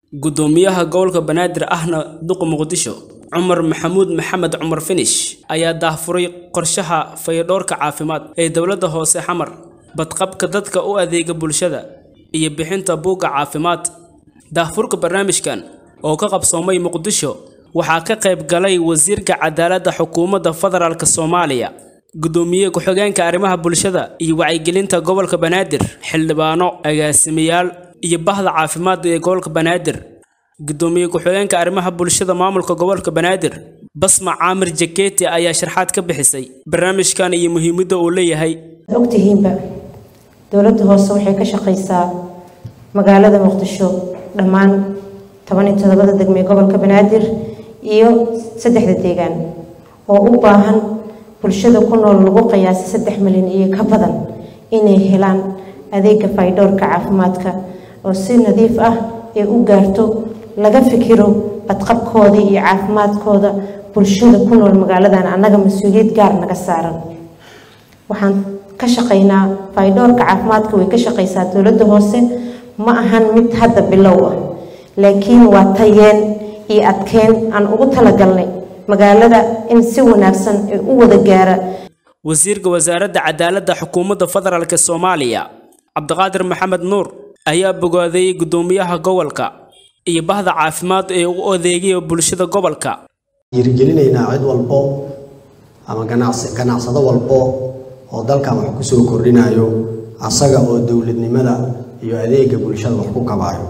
Guddoomiyaha gobolka Banaadir ahna duqa Muqdisho Cumar Maxamuud Maxamed Cumar Finish ayaa daahfuray qorshaha fayadhowrka caafimaad ee dowladda hoose xamar badqabka dadka u adeega bulshada iyo bixinta buugga caafimaad daahfurka barnaamijkan oo ka qabsoomay Muqdisho waxaa ka qayb galay wasiirka cadaaladda xukuumadda federaalk Soomaaliya gudoomiye ku-xigeenka arrimaha bulshada iyo wacyigelinta gobolka Banaadir xildhibaano agaasimayaal iyo bahda caafimaad ee gobolka Banaadir gudoomiye ku-xigeenka arrimaha bulshada maamulka gobolka Banaadir Basma Caamir Jaketi ayaa sharxaad ka bixisay barnaamijkan iyo muhiimadda uu leeyahay ogtihiinba dowladda hoose waxay ka shaqaysaa magaalada muqdisho dhammaan toban iyo toddobada degme gobolka banaadir iyo saddexda deegaan oo u baahan bulshada ku nool lagu qiyaasay saddex milyan iyo ka badan inay helaan adeega faydhowrka caafimaadka oo si nadiif ah ee u gaarto laga fikiro badqabkooda iyo caafimaadkooda bulshada ku nool magaaladan annaga mas-uuliyad gaar naga saaran waxaan ka shaqaynaa faydhowrka caafimaadka way ka shaqaysaa dowladda hoose ma ahan mid hadda bilow ah laakiin waa tayeen iyo adkeen aan ugu talagalnay magaalada in si wanaagsan ee u wada gaara wasiirka wasaaradda cadaaladda xukuumadda federaalk Soomaaliya Cabdiqaadir Maxamed Nuur ayaa bogaaday gudoomiyaha gobolka iyo bahda caafimaad ee u adeegaya bulshada gobolka dhiirigelinaynaa cid walbo ama ganacsi ganacsado walbo oo dalkan wax ku soo kordhinayo asaga oo dowladnimada iyo adeega bulshada wax ku kabaayo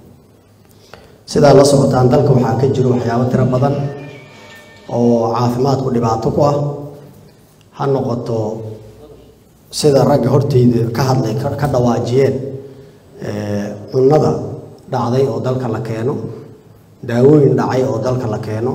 sidaa la socotaan dalka waxaa ka jiro waxyaabo tiro badan oo caafimaadku dhibaato ku ah ha noqoto sida ragga horteyda ka hadlay ka dhawaajiyeen cunnada dhacday oo dalka la keeno daawooyin dhacay oo dalka la keeno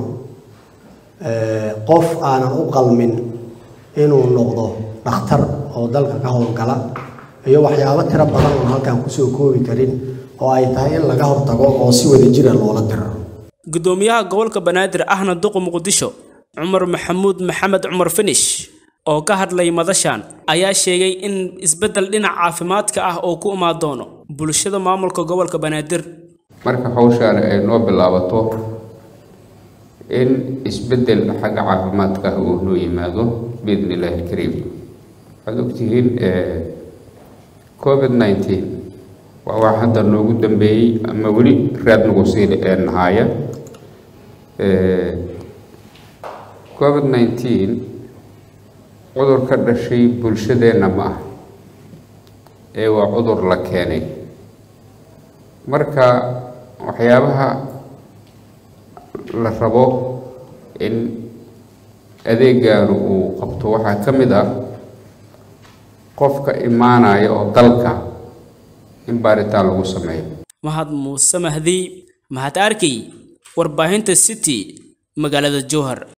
qof aanan u qalmin inuu noqdo dhakhtar oo dalka ka howlgala iyo waxyaabo tiro badan oon halkan kusoo koobi karin oo ay tahay in laga hortago oo si wada jira loola diro gudoomiyaha gobolka banaadir ahna duqa muqdisho cumar maxamuud maxamed cumar finish oo ka hadlay madashan ayaa sheegay in isbeddel dhinaca caafimaadka ah oo ku imaan doono bulshada maamulka gobolka banaadir marka hawshaan ay noo bilaabato in isbeddel xagga caafimaadka ah uu noo yimaado biidni illaahi alkariim waxaad ogtihiin covid nineteen waa wax hadda noogu dambeeyey ama weli raad nagu sii nahaaya covid nineteen cudur ka dhashay bulshadeenna ma ah ee waa cudur la keenay marka waxyaabaha la rabo in adeegaanu uu qabto waxaa ka mid ah qofka imaanaya oo dalka in baaritaan lagu sameeyo mahad muuse mahdi mahad arkay warbaahinta city magaalada jowhar